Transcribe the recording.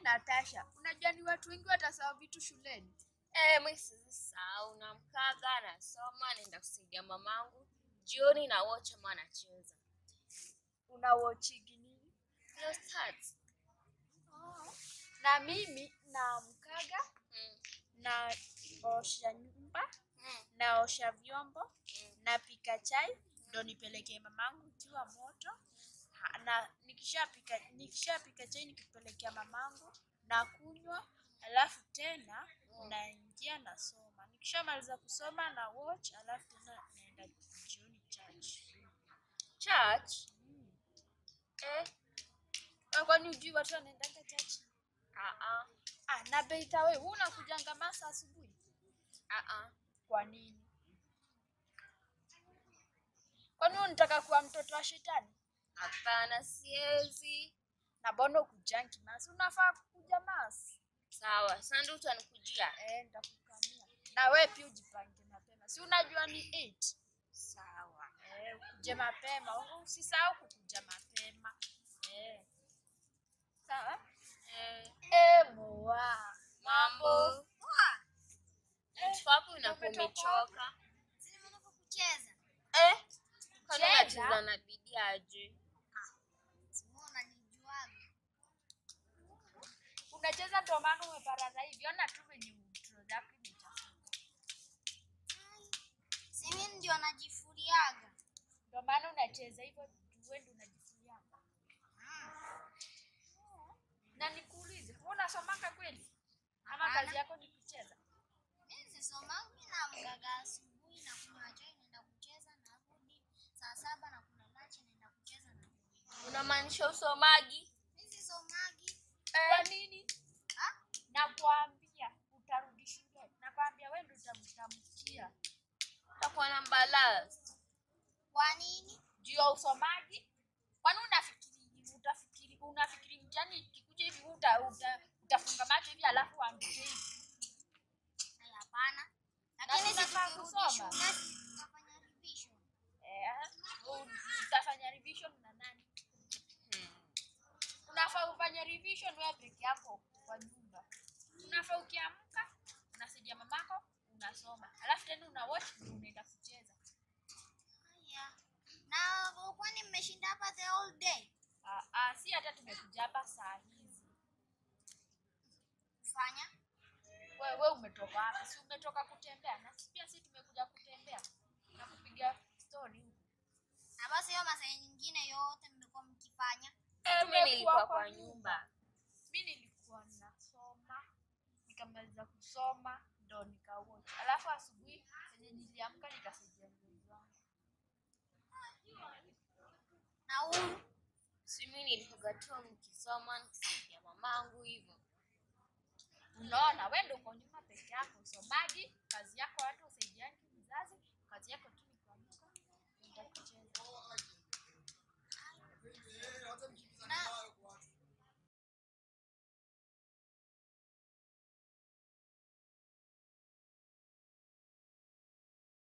Natasha, unajua ni watu wengi watasahau vitu shuleni. Eh, mimi sisahau namkaga nasoma naenda kusaidia mamangu jioni na watch ama anacheza. Unawochigi nini? Leo start. Na mimi naamkaga Mm. naosha nyumba, Mm. naosha vyombo, Mm. napika chai ndo nipelekee mamangu ikiwa moto. Ha- Na nikishapika nikishapika chai nikipelekea mamangu na kunywa, alafu tena Mm. naingia nasoma. Nikishamaliza kusoma na watch, alafu tena naenda jioni church. Church? Mm. Eh, Ah, Kwani ujui watu wanaendanga church? ah ah. Ah, na Beita wewe unakujanga masa asubuhi? Ah ah. Kwa nini? Kwani unataka kuwa mtoto wa shetani? Hapana, siwezi. Na mbona ukujangi masi? Unafaa kukuja masi. Sawa, sasa ndio utanikujia. Eh, nitakukamia. Na wewe pia ujipange mapema. Si unajua ni 8. Sawa. Eh, ukuje mapema. Usisahau kukuja mapema. Eh. Sawa? Eh, Eh, moa. mambo. Eh, Mtu hapo unakuwa umetoka umechoka. kucheza Eh, kwani Cheza? unacheza na bidii aje? simona nijuaga Unacheza ndio maana umeparara hivi. Ona tu venye utro zako imechafuka. simi ndio najifuriaga Ndio maana unacheza hivyo wewe ndio unajifuria. Na nikuulize, wewe unasomaka kweli? Ama Hapana. kazi yako ni kucheza? mi sisomangi na mgaga asubuhi na kunywa chai naenda kucheza narudi saa saba na kuna lachi naenda kucheza na Unamaanisha usomagi? mi sisomagi Kwa nini? Ah? Nakwambia utarudi shule. Nakwambia wewe ndio utamtamkia. Utakuwa na balance. kwa nini Juu ya usomaji? Kwani unafikiri utafikiri unafikiri mtihani ikikuja hivi uta, uta, utafunga macho hivi alafu uandike hivi? Ai, hapana Na lakini tunafaa situkirudi kusoma. shule tutafanya revision Eh, u- utafanya revision na nani? Hmm. unafaa ufanye revision wewe peke yako kwa nyumba. Unafaa ukiamka unasaidia mamako unasoma, alafu tena una watch ndio unaenda kucheza. haya na kwani mmeshinda hapa the whole day Ah, ah, si hata tumekuja hapa saa hizi. kufanya Wewe umetoka wapi? Si umetoka kutembea? Na si pia si tumekuja kutembea na kupiga story huku. na basi hiyo masaa nyingine yote mmekuwa mkifanya Eh, mimi nilikuwa kwa nyumba. Mimi nilikuwa nasoma, nikamaliza kusoma ndo nikawatch. Alafu asubuhi yenye niliamka nikasaidia mzazi wangu. na huru Si mimi nilikuwa tu nikisoma nikisaidia mamangu hivyo. Unaona,